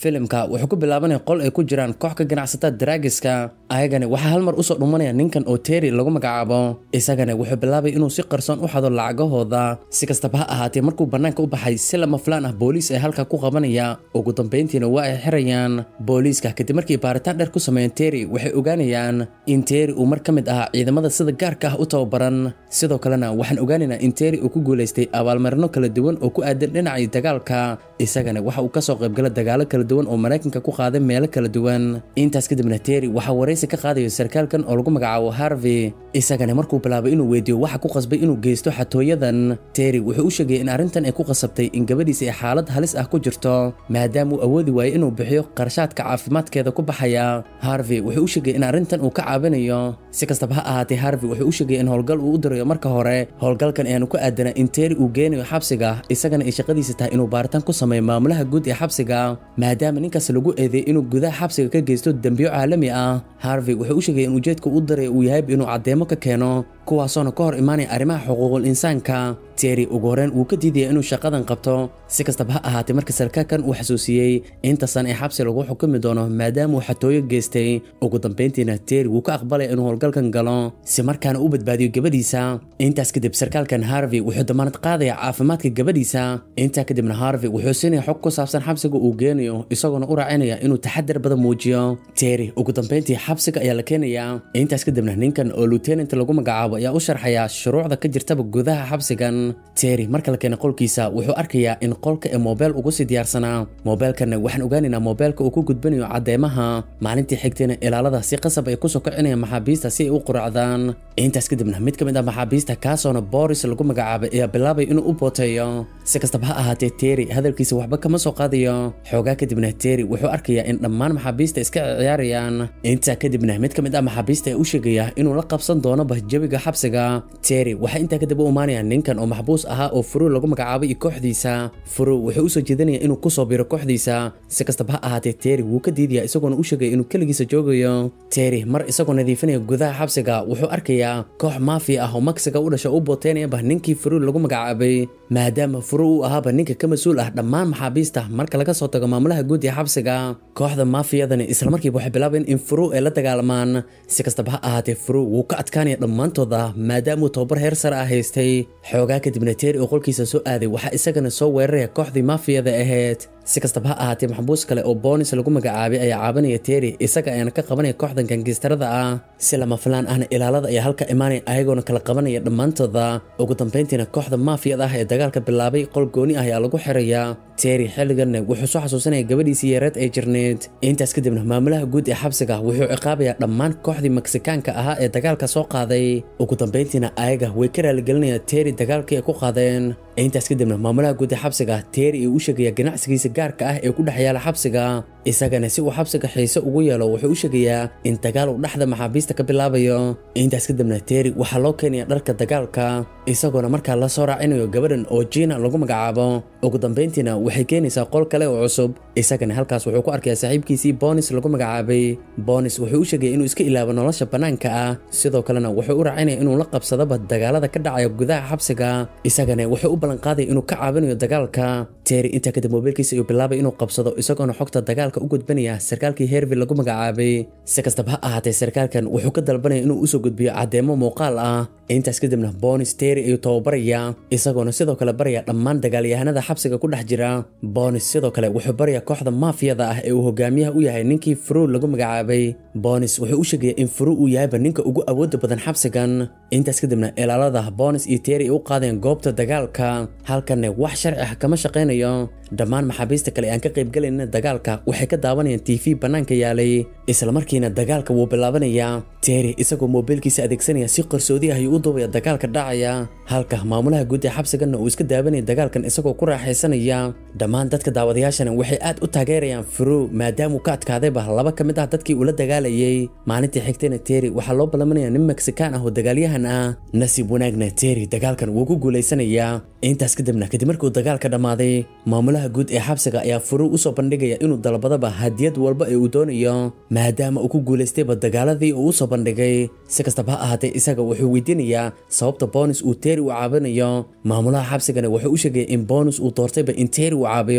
filimka wuxuu ku bilaabanaya qol ay ku jiraan koox ka ganacsata daraagiska ayagana waxaa hal mar usoo dhumanaya ninkan oo teri lagu magacaabo isagana wuxuu bilaabay inuu si qarsoon u xado lacagahooda si kastaba ha ahaatee markuu bannaanka u baxay si lama filaan ah booliis ay halka ku qabanaya ugu dambayntiina waa ay xirayaan booliiska kadib markii baaritaan dheer ku sameeyeen teri waxay ogaanayaan in teri uu mar ka mid ahaa ciidamada sida gaarka ah u tababaran sidoo kalena waxaan ogaanaynaa in teri uu ku guulaystay abaalmarino kala duwan oo ku aadan dhinacii dagaalka isagana waxa uu kasoo qaybgala dagaalo kala duwan oo maraykanka ku qaaday meelo kala duwan intaas kadibna teri waxaa waraysi ka qaadayo sarkaalkan oo lagu magacaabo harvey isagana markuu bilaabay inuu weydiiyo waxa ku qasbay inuu geysto xatooyadan teri wuxuu u sheegay in arrintan ay ku qasabtay in gabadhiisa ay xaalad halis ah ku jirto maadaama uu awoodi waayey inuu bixiyo qarashaadka caafimaadkeeda ku baxaya harvey wuxuu u sheegay in arrintan uu ka caabinayo si kastaba ha ahaatee harvey wuxuu u sheegay in howlgal uu u dirayo marka hore howlgalkan ayaanu ku aadanaa in teri uu geenayo xabsiga isagana ay shaqadiisa tahay inuu baaritaan ku sameeyo maamulaha guud ee xabsiga maadaama ninkaas lagu eedeeyay inuu gudaha xabsiga ka geysto dembiyo caalami ah harvey wuxuu u sheegay in ujeedka u dirayo uu yahay inuu caddeemo ka keeno kuwaasoona ka hor imaanaya arrimaha xuquuqul insaanka teri ugu horreyn wuu ka diidaya inuu shaqadan qabto si kastaba ha ahaatee marka sarkaalkan uu xasuusiyey intasan ee xabsi lagu xukumi doono maadaama uu xatooyo geystay ugu dambayntiina teri wuu ka aqbalaya inuu howlgalkan galo si markaana u badbaadiyo gabadhiisa intaas kadib sarkaalkan harvey wuxuu damaanad qaadaya caafimaadka gabadhiisa intaa kadibna harvey wuxuu siinaya xog ku saabsan xabsiga uu geenayo isagoona u raacinaya inuu taxadar badan muujiyo teri ugu dambayntii xabsiga ayaa la keenayaa intaas kadibna ninkan oo lieutenant lagu magacaabo ayaa u sharxaya shuruucda ka jirtaba gudaha xabsigan teri marka la keenay qolkiisa wuxuu arkayaa in qolka ee moobeel ugu sii diyaarsanaa moobeelkanna waxaan ogaanaynaa moobeelka uu ku gudbanayo caddeemaha maalintii xigtayna ilaalada si qasab ay kusoo kicinayaan maxaabiista si ay u quracdaan intaas kadibna mid ka mid ah maxaabiista kaasoona boris lagu magacaabay ayaa bilaabay inuu u booteeyo si kastaba ha ahaatee teri hadalkiisa waxba kama soo qaadayo xoogaa kadibna teri wuxuu arkayaa in dhammaan maxaabiista iska ciyaarayaan intaa kadibna mid ka mid ah maxaabiista ayaa u sheegaya inuu la qabsan doono bahjabiga xabsiga teri waxaa intaa kadib u imaanaya ninkan oo maxbuus ahaa oo furu lagu magacaabay iyo kooxdiisa furu wuxuu usoo jeedinaya inuu kusoo biro kooxdiisa si kastaba ha ahaatee teri wuu ka diidaya isagoona u sheegaya inuu keligiisa joogayo teri mar isagoo nadiifinaya gudaha xabsiga wuxuu arkayaa koox maafiya ah oo maksiga u dhasha u booteynayaba ninkii furu lagu magacaabay maadaama furu uu ahaaba ninka ka mas-uul ah dhammaan maxaabiista marka laga soo tago maamulaha guud ee xabsiga kooxda maafiyadani islamarkiiba waxay bilaabeen in furu ay la dagaalamaan si kastaba ha ahaatee furu wuu ka adkaanaya dhammaantooda maadaamauu tababar heer sare ah haystay xoogaa kadibna teri oo qolkiisa soo aaday waxaa isagana soo weeraraya kooxdii maafiyada ahayd si kastaba ha ahaatee maxbuus kale oo boonis lagu magacaabay ayaa caabanaya teri isaga ayaana ka qabanaya kooxdan gangistarada ah si lama filaan ahna ilaalada ayaa halka imaanaya ayagoona kala qabanaya dhammaantooda ugu dambayntiina kooxda maafiyada ah ee dagaalka bilaabay qol gooni ah ayaa lagu xirayaa teri xilliganna wuxuu soo xasuusanaya gabadhiisii yareed ay jirneed intaas kadibna maamulaha guud ee xabsiga wuxuu ciqaabayaa dhammaan kooxdii meksikaanka ahaa ee dagaalka soo qaaday ugu dambayntiina ayaga way ka raaligelinayaan teri dagaalkii ay ku qaadeen intaas kadibna maamulaha guud ee xabsiga teri uu u sheegaya ganacsigiisa gaarka ah ee ku dhex yaala xabsiga isagana si uu xabsiga xiise ugu yeelo wuxuu u sheegayaa in dagaal uu dhexda maxaabiista ka bilaabayo intaas kadibna teri waxaa loo keenaya dharka dagaalka isagoona markaa la soo raacinayo gabadhan oo jiina lagu magacaabo ugu dambayntiina waxay keenaysaa qol kale oo cusub isagana halkaas wuxuu ku arkayaa saaxiibkiisii bonis lagu magacaabay bonis wuxuu u sheegaya inuu iska ilaabo nolosha bannaanka ah sidoo kalena wuxuu u raacinaya inuu la qabsadaba dagaalada ka dhacaya gudaha xabsiga isagana wuxuu u ballanqaadaya inuu ka caawinayo dagaalka teri intaa kadib moobiilkiisa ayuu bilaabay inuu qabsado isagoona xogta dagaalka u gudbanaya sarkaalkii hervil lagu magacaabay si kastaba ha ahaatee sarkaalkan wuxuu ka dalbanaya inuu usoo gudbiyo caddeemo muuqaal ah intaas kadibna bonis teri ayuu tababaraya isagoona sidoo kale baraya dhammaan dagaalyahanada xabsiga ku dhex jira bonis sidoo kale wuxuu baraya kooxda maafiyada ah ee uu hogaamiyaha u yahay ninkii furu lagu magacaabay bonis wuxuu u sheegaya in furu uu yahayba ninka ugu awooda badan xabsigan intaas kadibna ilaalada bonis iyo teri ay u qaadeen goobta dagaalka halkanna wax sharci ah kama shaqaynayo dhammaan maxaabiista kale aan ka qaybgalayna dagaalka waxay ka daawanayaan tv bannaanka yaalay islamarkiina dagaalka wuu bilaabanayaa teri isagoo moobiilkiisa adeegsanaya si qarsoodi ah ayuu u duubaya dagaalka dhacaya halka maamulaha guud ee xabsiganna uu iska daawanaya dagaalkan isagoo ku raaxaysanaya dhammaan dadka daawadayaashana waxay aad u taageerayaan furu maadaamuu ka adkaadayba laba ka mid ah dadkii uu la dagaalayay maalintii xigtayna teri waxaa loo ballamanaya nin meksikaan ah oo dagaalyahan ah nasiib wanaagna teri dagaalkan wuu ku guulaysanayaa intaas kadibna kadib markuu dagaalka dhammaaday maamulaha guud ee xabsiga ayaa furu usoo bandhigaya inuu dalbadaba hadiyad walba ee uu doonayo maadaama uu ku guulaystayba dagaaladii uu usoo bandhigay si kastaba ha ahaatee isaga wuxuu weydiinayaa sababta bonis uu teri u caabinayo maamulaha xabsigana wuxuu u sheegaya in bonis uu doortayba in teri uu caabiyo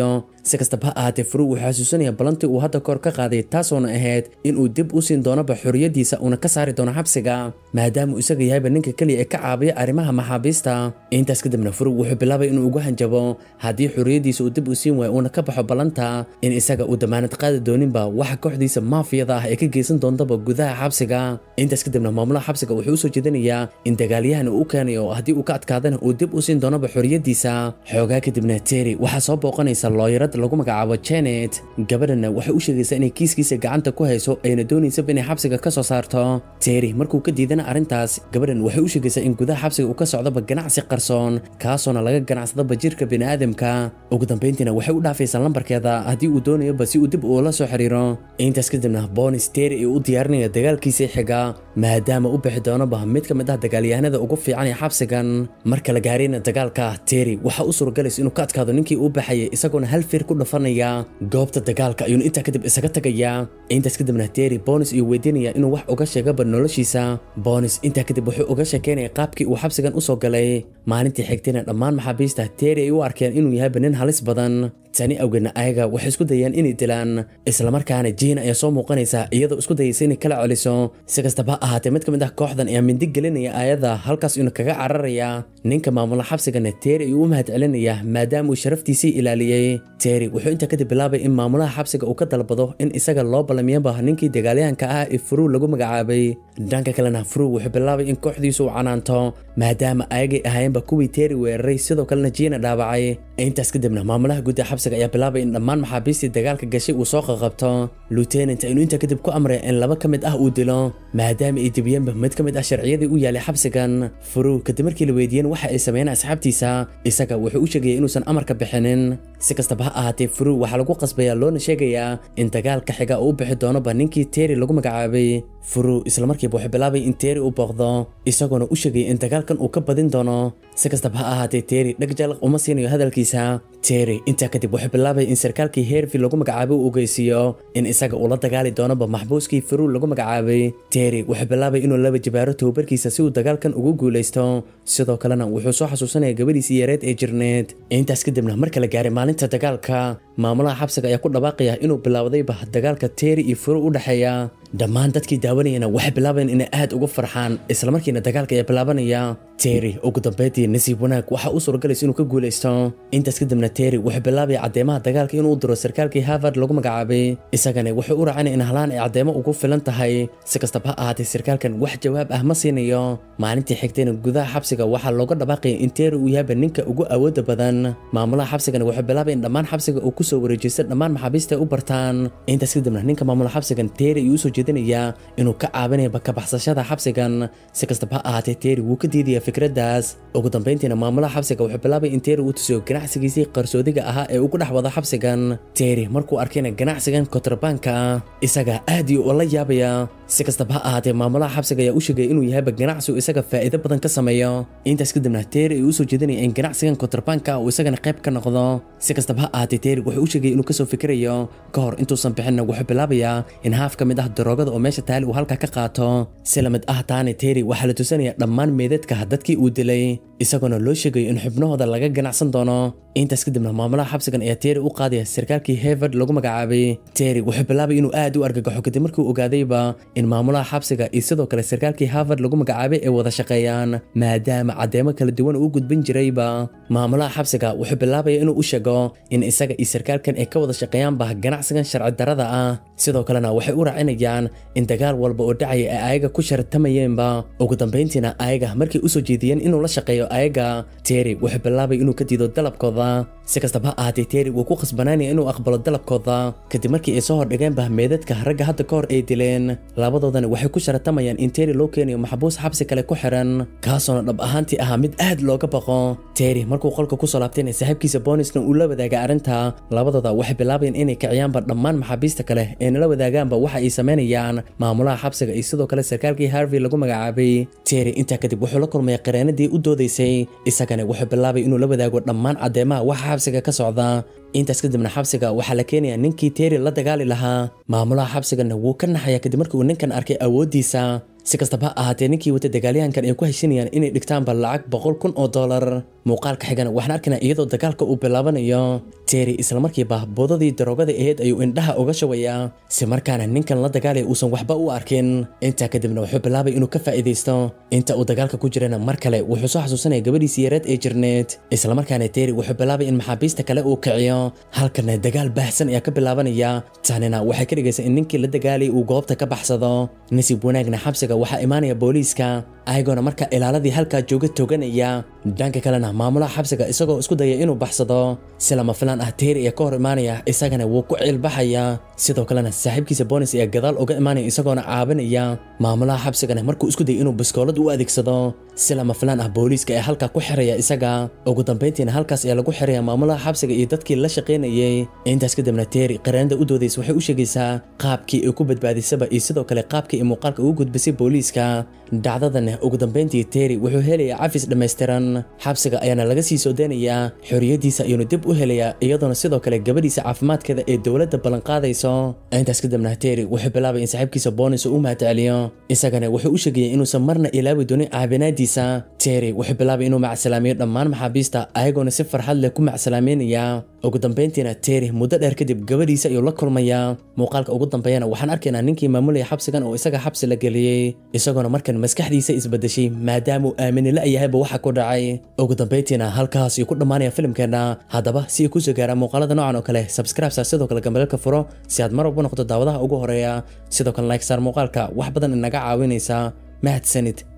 si kastaba ha ahaatee furu wuxuu xasuusanaya balantii uu hadda kahor ka qaaday taasoona ahayd inuu dib u siin doonoba xorriyadiisa uuna ka saari doono xabsiga maadaama uu isaga yahayba ninka keliya ee ka caabiya arrimaha maxaabiista intaas kadibna furu wuxuu bilaabay inuu ugu hanjabo haddii xorriyadiisa uu dib u siin waayo uuna ka baxo ballanta in isaga uu damaanad qaadi dooninba waxa kooxdiisa maafiyada ah ee ka geysan doontaba gudaha xabsiga intaas kadibna maamulaha xabsiga wuxuu u soo jeedinayaa in dagaalyahan uu u keenayo haddii uu ka adkaadana uu dib u siin doonoba xorriyadiisa xoogaa kadibna terry waxaa soo booqanaysa looyarad lagu magacaabo janet gabadhana waxay u sheegaysaa inay kiiskiisa gacanta ku hayso ayna doonaysaba inay xabsiga ka soo saarto terry markuu ka diidana arrintaas gabadhan waxay u sheegaysaa in gudaha xabsiga uu ka socdoba ganacsi qarsoon kaasoona laga ganacsadaba jirka bini'aadamka ugu dambayntiina waxay u dhaafaysaa lambarkeeda haddii uu doonayoba si uu dib uula soo xiriiro intaas kadibna bonis terry uu u diyaarinaya dagaalkiisii xiga maadaama u bixi doonoba mid ka mid ah dagaalyahanada ugu fiican ee xabsigan marka la gaarayna dagaalka terry waxaa u suuragalaysa inuu ka adkaado ninkii uu baxayay isagoona hal feer ku dhafanaya goobta dagaalka ayuuna intaa kadib isaga tagayaa intaas kadibna terry bonis iyuu weydiinaya inuu wax uga sheegaba noloshiisa bonis intaa kadib wuxuu uga sheekeynaya qaabkii uu xabsigan usoo galay maalintii xigtayna dhammaan maxaabiista terry ay u arkeen inuu yahayba nin halis badan tani awgeedna ayaga waxay isku dayeen inay dilaan islamarkaana jiina ayaa soo muuqanaysa iyadoo isku dayaysa inay kala celiso si kastaba ha ahaatee mid ka mid ah kooxdan ayaa mindi gelinaya aayada halkaas inuu kaga cararaya ninka maamula xabsigana terry ayuu u mahad celinaya maadaama uu sharaftiisii ilaaliyey terry wuxuu intaa kadib bilaabay in maamulaha xabsiga uu ka dalbado in isaga loo ballamiyaba ninkii dagaalyahanka ah ee furuu lagu magacaabay dhanka kalena furuu wuxuu bilaabay in kooxdiisu uu canaanto maadaama ayagay ahaayeenba kuwii terry weeraray sidoo kalena jiina dhaawacay intaas kadibna maamulaha guud ee xabsiga ayaa bilaabay in dhammaan maxaabiistii dagaalka gashay uu soo qaqabto lieutenant aynu intaa kadib ku amray in laba ka mid ah uu dilo maadaama ay dibiyeenba mid ka mid ah sharciyadii u yaalay xabsigan furuu kadib markii la weydiiyeen waxa ay sameeyeen asxaabtiisa isaga wuxuu u sheegaya inuusan amarka bixinin si kastaba ha ahaatee furuu waxaa lagu qasbayaa loona sheegayaa in dagaalka xiga uu u bixi doonoba ninkii terry lagu magacaabay furuu islamarkiiba wuxuu bilaabay in terry u booqdo isagoona u sheegaya in dagaalkan uu ka badin doono si kastaba ha ahaatee terry dheg jalaq uma siinayo hadalkiisa terry intaa kadib wuxuu bilaabay in sarkaalkii hervey lagu magacaabay uu ogeysiiyo in isaga uu la dagaali doonoba maxbuuskii furuu lagu magacaabay terry wuxuu bilaabay inuu laba jibaaro tababarkiisa si uu dagaalkan ugu guulaysto sidoo kalena wuxuu soo xasuusanaya gabadhiisii yareed ee jirneed intaas kadibna marka la gaaray maalinta dagaalka maamulaha xabsiga ayaa ku dhawaaqaya inuu bilaawdayba dagaalka terry iyo furuu u dhexeeya dhammaan dadkii daawanayana waxay bilaabayeen inay aad uga farxaan islamarkiina dagaalka ayaa bilaabanaya terry ugu dambeyntii nasiib wanaag waxaa u suuragalaysa inuu ka guulaysto intaas kadibna terry wuxuu bilaabaya caddeemaha dagaalka inuu u diro sarkaalkii harvard lagu magacaabay isagana wuxuu u raacana in halaan ay caddeemo ugu filan tahay si kastaba ha ahaatee sarkaalkan wax jawaab ah ma siinayo maalintii xigtayna gudaha xabsiga waxaa looga dhawaaqaya in terry uu yahayba ninka ugu awooda badan maamulaha xabsigana wuxuu bilaabay in dhammaan xabsiga uu kusoo wareejista dhammaan maxaabiista ay u bartaan intaas kadibna ninka maamula xabsigan terry ayuu usoo jeedinayaa inuu ka caabinayaba ka baxsashada xabsigan si kastaba ha ahaatee terry wuu ka diidaya fikraddaas ugu dambayntiina maamulaha xabsiga wuxuu bilaabay in terry uu tusiyo ganacsigiisii qarsoodiga ahaa ee ugu dhex wada xabsigan terry markuu arkayna ganacsigan kotrabaanka ah isaga aad iyo ula yaabaya si kastaba ha ahaatee maamulaha xabsiga ayaa u sheegaya inuu yahayba ganacsi uu isaga faa'iido badan ka sameeyo intaas kadibna terry ayuu usoo jeedinaya in ganacsigan kotrabaanka uu isagana qayb ka noqdo si kastaba ha ahaatee terry wuxuu u sheegaya inuu kasoo fikirayo ka hor intuusan bixinna wuxuu bilaabayaa in haaf ka mid ah daroogada oo meesha taali uu halkaa ka qaato si lamid ah taane terry waxaa la tusanaya dhammaan meedadka dadkii uu dilay isagoona loo sheegayo in xubnahooda laga ganacsan doono intaas kadibna maamulaha xabsigan ayaa terry u qaadaya sarkaalkii harvard lagu magacaabay terry wuxuu bilaabay inuu aad u argagaxo kadib markii uu ogaadayba in maamulaha xabsiga iyo sidoo kale sarkaalkii harvard lagu magacaabay ay wada shaqeeyaan maadaama caddeemo kala duwan uu gudbin jirayba maamulaha xabsiga wuxuu bilaabaya inuu u sheego in isaga iyo sarkaalkan ay ka wada shaqeeyaanba ganacsigan sharci darada ah sidoo kalena waxay u raacinayaan in dagaal walba oo dhacaya ay ayaga ku shartamayeenba ugu dambayntiina ayaga markay usoo jeediyeen inuu la shaqeeyo ayaga terry wuxuu bilaabay inuu ka diido dalabkooda si kastaba ha ahaatee terry wuu ku khasbanaanaya inuu aqbalo dalabkooda kadib markii ay soo hordhigeenba meedadka ragga hadda ka hor ay dileen labadoodana waxay ku sharatamayaan in terry loo keenayo maxbuus xabsi kale ku xiran kaasoona dhab ahaantii ahaa mid aad looga baqo terry markuu qolka kusoo laabtayna saaxiibkiisa bonisna uu la wadaaga arrinta labadooda waxay bilaabayeen inay kiciyaanba dhammaan maxaabiista kale ee nala wadaagaanba waxa ay samaynayaan maamulaha xabsiga iyo sidoo kale sarkaalkii harvey lagu magacaabay terry intaa kadib wuxuu la kulmaya qareenadii u doodaysay isagana wuxuu bilaabay inuu la wadaago dhammaan caddeemaha waxa xabsiga ka socda intaas kadibna xabsiga waxaa la keenayaa ninkii terry la dagaali lahaa maamulaha xabsigana wuu ka naxaya kadib markii uu ninkan arkay awooddiisa si kastaba ha ahaatee ninkii wata dagaalyahankan ay ku heshinayaan inay dhigtaanba lacag boqol kun oo dollar muuqaalka xigana waxaan arkaynaa iyadoo dagaalka uu bilaabanayo terry islamarkiiba boodadii daroogada aheyd ayuu indhaha uga shawayaa si markaana ninkan la dagaalaya uusan waxba u arkin intaa kadibna wuxuu bilaabay inuu ka faa'iidaysto inta uu dagaalka ku jirana mar kale wuxuu soo xasuusanaya gabadhiisii yareed ee jirneed islamarkaana terry wuxuu bilaabay in maxaabiista kale uu kiciyo halkana dagaal baahsan ayaa ka bilaabanaya tanina waxay ka dhigaysaa in ninkii la dagaalayay uu goobta ka baxsado nasiib wanaagna xabsiga waxaa imaanaya booliiska ayagoona marka ilaaladii halkaa jooga toganaya dhanka kalena maamulaha xabsiga isagoo isku daya inuu baxsado si lama filaan ah teeri ee ka hor imaanaya isagana wuu ku ciilbaxaya sidoo kalena saaxiibkiisa boonis ayaa gadaal uga imaanaya isagoona caabinaya maamulaha xabsigana markuu isku dayay inuu biskoolad u adeegsado si lama filaan ah booliiska ee halkaa ku xiraya isaga ugu dambayntiina halkaas ayaa lagu xiraya maamulaha xabsiga iyo dadkii la shaqaynayay intaas kadibna teeri qaraanada u doodaysa waxay u sheegaysaa qaabkii ay ku badbaadisaba iyo sidoo kale qaabkii ay muuqaalka ugu gudbisay booliiska dhacdadan ugu dambayntii teeri wuxuu helayaa cafis dhammaystiran xabsiga ayaana laga sii soo daynayaa xorriyadiisa ayuuna dib u helayaa iyadoona sidoo kale gabadhiisa caafimaadkeeda ee dowladda ballanqaadayso intaas kadibna teeri wuxuu bilaabay in saaxiibkiisa boonis uu u mahadceliyo isagana wuxuu u sheegayay inuusan marna ilaawi doonin caabinaadiisa teeri wuxuu bilaabay inuu macsalaamiyo dhammaan maxaabiista ayagoona si farxad leh ku macsalaameynaya ugu dambayntiina teeri muddo dheer kadib gabadhiisa ayuu la kulmayaa muuqaalka ugu dambeeyana waxaan arkaynaa ninkii maamulaya xabsigan oo isaga xabsi la geliyey isagoona markan maskaxdiisa isbedeshay maadaamuu aamini la yahayba waxa ku dhacay ugu dambayntiina halkaas ayuu ku dhammaanaya filimkeenna haddaba si ay kusoo gaaraan muuqaalada noocan oo kale subscribe saar sidoo kale gambalelka furo si aad mar walba noqoto daawadaha ugu horeeya sidoo kale like saar muuqaalka wax badan inaga caawinaysa mahadsanid